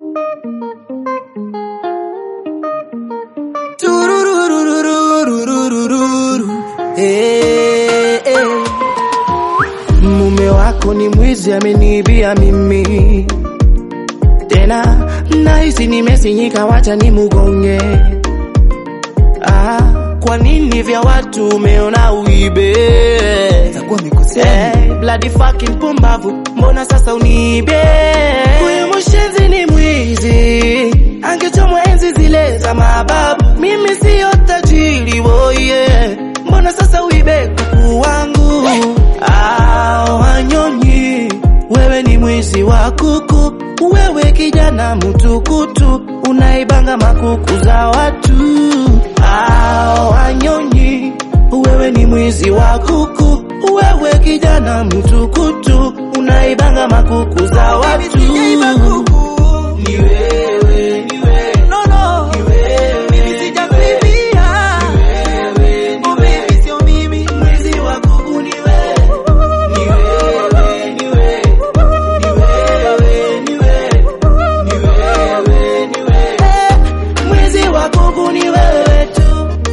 Tururururururururu. Eh, eh. Mume wako ni mwizi, ameniibia mimi tena, nahisi nimesinyika, wacha ni mugonge. Ah, kwa nini vya watu umeona uibe? Itakuwa amekosea. Hey, bloody fucking pumbavu, mbona sasa uniibe? Huyu mshenzi ni mwizi, angechomwa enzi zile za mababu. Mimi siyo tajiri woye, mbona sasa uibe kuku wangu? Ah, wanyonyi, wewe ni mwizi wa kuku, wewe kijana mtukutu, unaibanga makuku za watu. Ah, wanyonyi, wewe ni mwizi wa kuku, wewe kijana mtukutu, unaibanga makuku za watu. Ni wewe, ni wewe, No, no. ni wewe, Mimi sijakuibia. ni wewe, Oh, baby, sio mimi. mwizi wa kuku ni wewe, ni wewe, ni wewe, ni wewe, ni wewe, ni wewe, ni wewe, mwizi wa kuku ni wewe tu.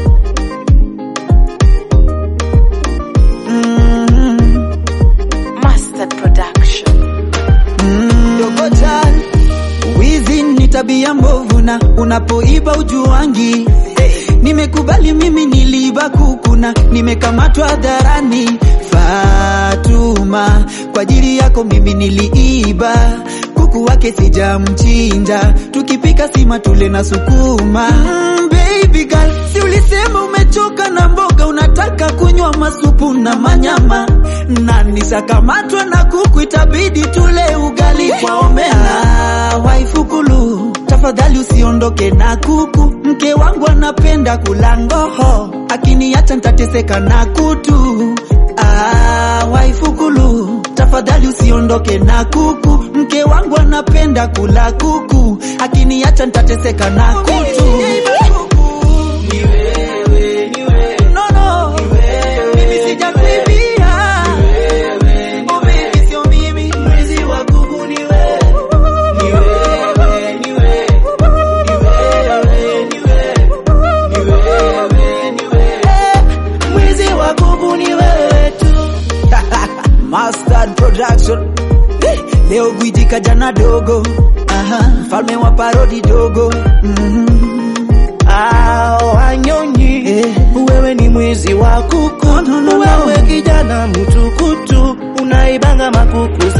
Mm, Mustard Production. mm. Dogo Chan, wizi ni tabia mbovu na unapoiba ujuangi. Nimekubali mimi niliiba kukuna, nimekamatwa hadharani. Fatuma, kwa ajili yako mimi niliiba kuku wake sijamchinja, tukipika sima tule na sukuma. Mm, baby girl, si ulisema umechoka na mboga, unataka kunywa masupu na manyama, na nisakamatwa na kuku, itabidi tule ugali kwa omena. Ah, waifukulu, tafadhali usiondoke na kuku, mke wangu anapenda kula ngoho, akiniacha nitateseka na kutu. Ah, waifukulu, tafadhali usiondoke na kuku, mke wangu anapenda kula kuku, akiniacha nitateseka na kutu. Ni wewe, ni wewe, No, no, mimi sijakuibia. Oh, baby, sio mimi. mwizi wa kuku ni wewe, ni wewe, ni wewe, ni wewe, ni wewe, ni wewe, ni wewe, mwizi wa kuku ni wewe tu. Mustard Production. Hey, leo gwiji kajana dogo. Aha, mfalme wa parodi dogo. Mhm. Ah, wanyonyi, Eh. wewe ni mwizi wa kuku, No, no, no, no. wewe kijana mtukutu, unaibanga makuku